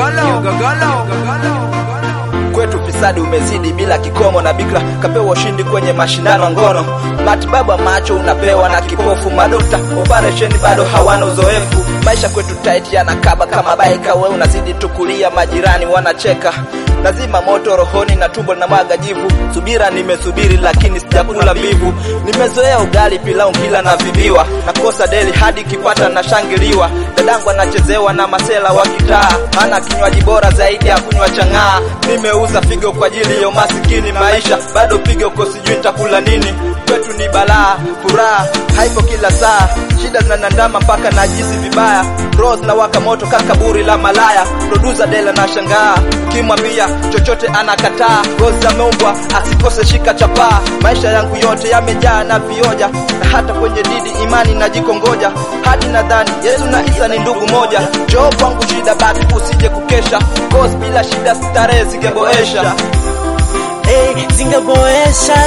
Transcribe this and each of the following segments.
Kwetu fisadi umezidi bila kikomo, na bikra kapewa ushindi kwenye mashindano ya ngono. Matibabu ya macho unapewa na kipofu, madokta operesheni bado hawana uzoefu. Maisha kwetu tight yanakaba kama baika, we unazidi tukulia, majirani wanacheka Nazima moto rohoni na tumbo na mwaga jivu. Subira nimesubiri lakini sijakula mbivu. Nimezoea ugali pilau kila na vibiwa, nakosa deli hadi kipata na shangiliwa. Dadangu anachezewa na masela wa kitaa, maana kinywaji bora zaidi ya kunywa chang'aa. Nimeuza figo kwa ajili ya masikini, maisha bado pigo ko, sijui nitakula nini. Kwetu ni balaa, furaha haipo kila saa, shida zinanandama mpaka najisi vibaya. Rose na waka moto kakaburi la malaya, producer Dela na shangaa, ukimwambia chochote anakataa. Rose ameumbwa asikose shika chapaa, maisha yangu yote yamejaa na vioja, na hata kwenye didi imani najikongoja, hadi nadhani Yesu na Isa ni ndugu moja. Njoo kwangu shida basi usije kukesha, cause bila shida starehe zingeboesha. Hey, zingeboesha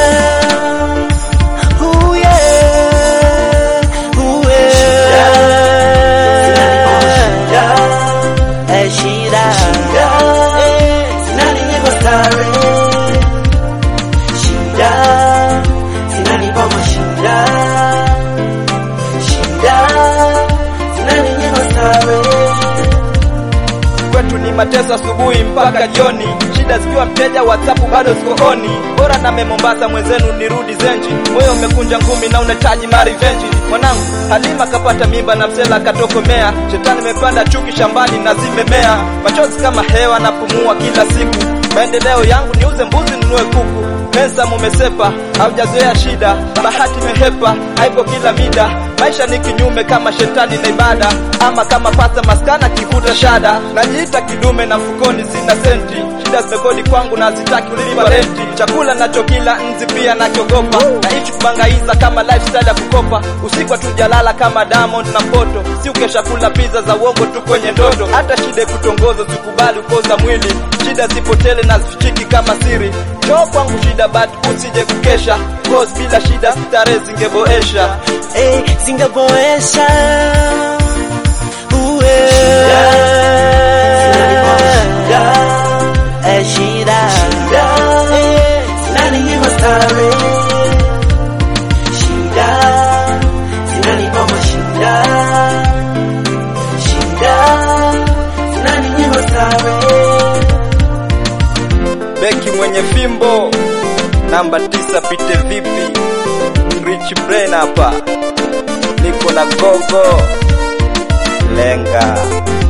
Ooh, yeah. Ooh, yeah. Eh, shida. Eh, zinaninyima starehe. Shida. Zinanipa mashida. Shida. Zinaninyima starehe. kwetu ni mateso asubuhi mpaka jioni, shida zikiwa mteja, WhatsApp bado sikooni. Bora name Mombasa mwenzenu nirudi Zenji, moyo umekunja ngumi na unahitaji marivenji. Mwanangu Halima kapata mimba na msela katokomea, shetani imepanda chuki shambani na zimemea, machozi kama hewa napumua kila siku. Maendeleo yangu niuze mbuzi ninunue kuku, pesa mumesepa, haujazoea shida, bahati mehepa, haipo kila mida. Maisha ni kinyume kama shetani na ibada, ama kama pasta maskana kivuta shada. Najiita kidume na mfukoni sina senti, shida zimekodi kwangu na zitaki kulipa renti. Chakula nachokila nzi pia nakiogopa, naishi kubangaiza kama lifestyle ya kukopa. Usiku hatujalala kama Diamond na Poto, si ukesha kula pizza za uongo tu kwenye ndoto. Hata shida kutongoza usikubali ukoza mwili, shida zipotele na zifichiki kama siri. Njoo kwangu shida but usije kukesha, cause bila shida starehe zingeboesha. Hey, zingeboesha Ooh, yeah. Eh, shida. Eh, zinaninyima starehe. Shida. Zinanipa mashida. Shida. Zinaninyima starehe. Beki mwenye fimbo namba tisa, pite vipi? Rich Brain hapa, niko na gogo lenga